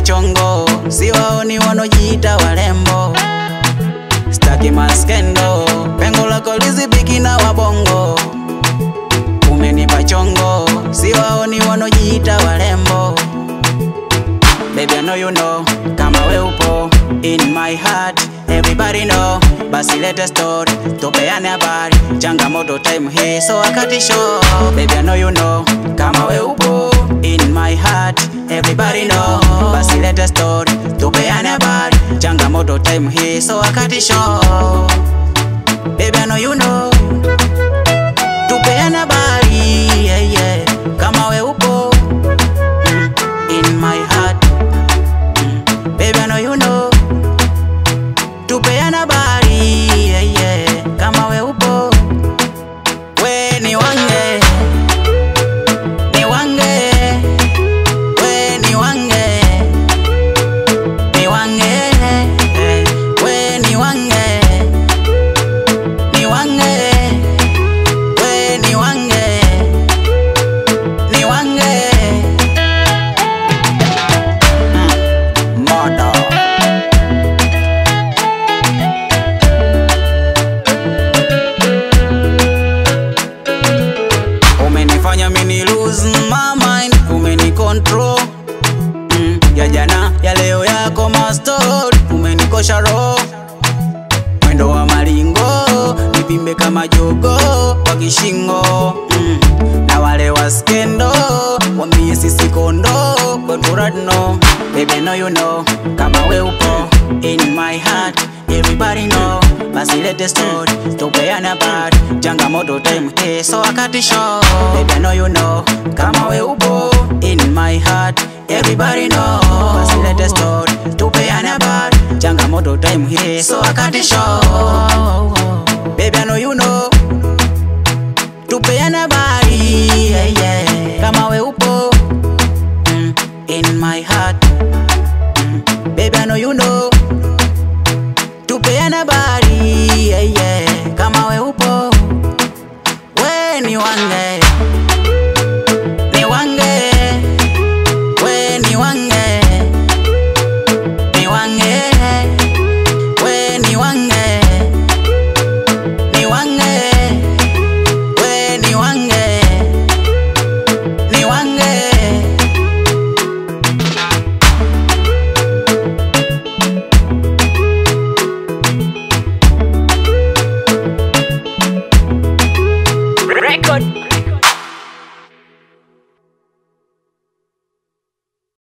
pachongo, siwaoni wanojiita warembo, staki maskendo, pengo lako lizibiki na wabongo, umenipa chongo, siwaoni wanojiita warembo. Baby, I know you know kama we upo in my heart, everybody know. Basi lete story, tupeane habari, changamoto time hii so wakati show. Baby, I know you know kama we upo in my heart, everybody know. Basi lete story, tupeane habari, changamoto time hii so wakati show. Baby, I know you know tupeane habari, yeah, yeah. kama we upo mm, in my heart Baby, I know you know tupeana habari yeah, yeah. kama we upo we ni wange ni wange we ni wange ni wange eh, we ni wange ni wange we ni wange ni wange mm. Modo. Umenifanya mini lose my mind, umeni control mm, ya jana ya leo yako mastori, umenikosha roho mwendo wa maringo, nipimbe kama jogo kwa kishingo mm, na wale wa skendo wambie sisi kondo kwetu radno. Baby, I know you know kama we upo in my heart, everybody know basi lete story tupeane habari, changamoto time eh, so wakati show. Baby, I know you know kama we upo in my heart, everybody know basi lete story tupeane habari, changamoto time eh, so wakati show. Baby, I know you know tupeane habari yeah, yeah. kama we upo mm, in my heart mm, baby I know you know tupeane habari yeah, yeah. kama we upo we ni wange